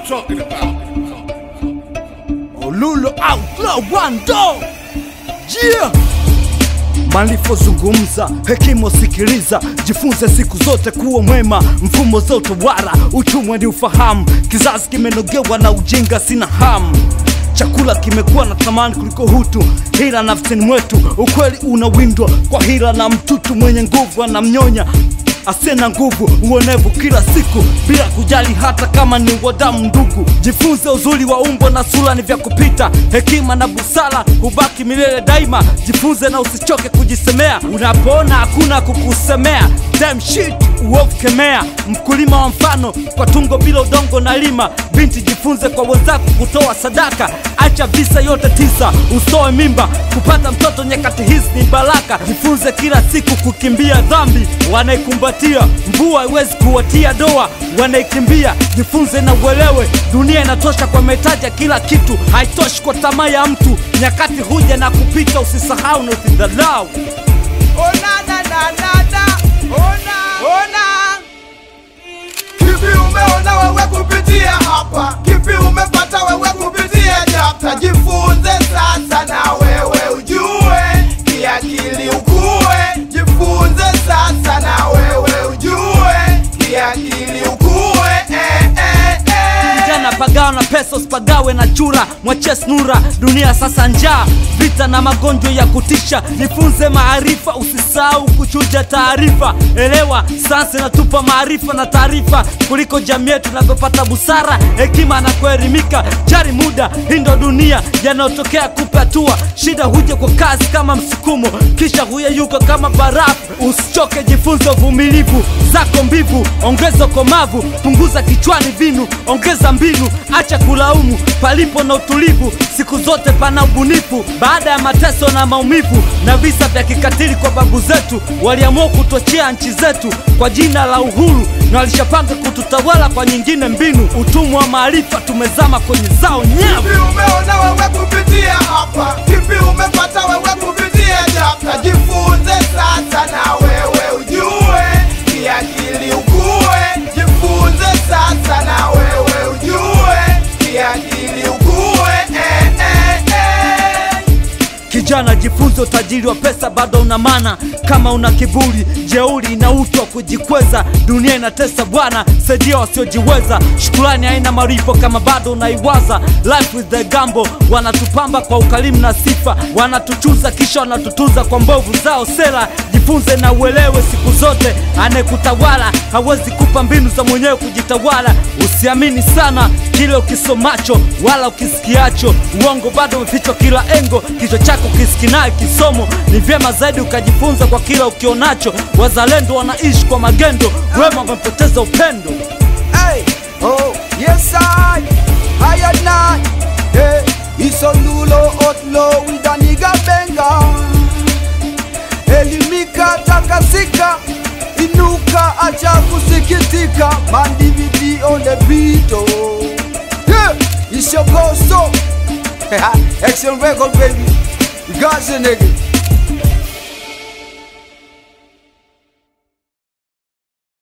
talking about. Olulo Outlaw Wando yeah. Malifozungumza hekima sikiliza, jifunze siku zote kuwa mwema, mfumo zote wara, uchumwe ni ufahamu, kizazi kimenogewa na ujinga, sina hamu Chakula kimekuwa na thamani kuliko hutu, hila nafsini mwetu, ukweli unawindwa kwa hila na mtutu mwenye nguvu anamnyonya asiye na nguvu, uonevu kila siku bila kujali hata kama ni wadamu ndugu. Jifunze uzuri wa umbo na sura ni vya kupita, hekima na busara hubaki milele daima. Jifunze na usichoke kujisemea unapoona hakuna kukusemea. Damn shit, uovu kemea. Mkulima wa mfano kwa tungo bila udongo na lima. Binti jifunze kwa wenzako kutoa sadaka, acha visa yote tisa, usoe mimba. Kupata mtoto nyakati hizi ni baraka. Jifunze kila siku kukimbia dhambi, wanaikumbatia mvua haiwezi kuwatia doa, wanaikimbia. Jifunze na uelewe, dunia inatosha kwa mahitaji ya kila kitu, haitoshi kwa tamaa ya mtu. Nyakati huja na kupita, usisahau na usidhalau. Ona na na na na Ona Ona Kipi umeona wewe kupitia hapa Kipi umepata wewe kupitia chapta Jifunze sasa na wewe ujue Kiakili ukue Jifunze sasa na wewe ujue Kiakili ukue eh, eh, eh. Vijana pagawa na pesa, usipagawe na chura, mwachie snura. Dunia sasa njaa, vita na magonjwa ya kutisha. Jifunze maarifa, usisahau kuchuja taarifa. Elewa sayansi inatupa maarifa na taarifa kuliko jamii yetu inavyopata busara, hekima na kuelimika. Jari muda, hii ndo dunia, yanayotokea kupe hatua. Shida huja kwa kazi kama msukumo, kisha huyeyuka kama barafu. Usichoke, jifunze uvumilivu zako mbivu, ongeza komavu, punguza kichwani vinu, ongeza mbinu, acha kulaumu palipo na utulivu. Siku zote pana ubunifu, baada ya mateso na maumivu na visa vya kikatili kwa babu zetu, waliamua kutochea nchi zetu kwa jina la uhuru, na walishapanga kututawala kwa nyingine mbinu. Utumwa wa maarifa, tumezama kwenye zao nyavu. Kipi umeona wewe kupitia hapa? Kipi umepata wewe kupitia chapta? Jifunze sasa na wewe ujue, kiakili ukue. Jifunze sasa na wewe ujue, kiakili ukue. Eh, eh, eh. Kijana, jifunze utajiri wa pesa bado una maana. Kama una kiburi, jeuri na utu wa kujikweza, dunia inatesa bwana, saidia wasiojiweza. Shukrani haina malipo kama bado unaiwaza. Life with the gambo, wanatupamba kwa ukarimu na sifa, wanatuchuza kisha wanatutuza kwa mbovu zao sera. Jifunze na uelewe siku zote, anayekutawala hawezi kupa mbinu za mwenyewe kujitawala. Usiamini sana kile ukisomacho wala ukisikiacho, uongo bado umefichwa kila engo. Kichwa chako kisikinaye kisomo, ni vyema zaidi ukajifunza kwa kila ukionacho. Wazalendo wanaishi kwa magendo, wema wamepoteza upendo. Hey, oh, yes I, I and I, hey, it's a lulo outlaw with a nigga benga. Elimika takasika, inuka acha kusikitika, man DVD on the beat, oh. Yeah, it's your ghost, oh. Action record, baby. We got you, nigga.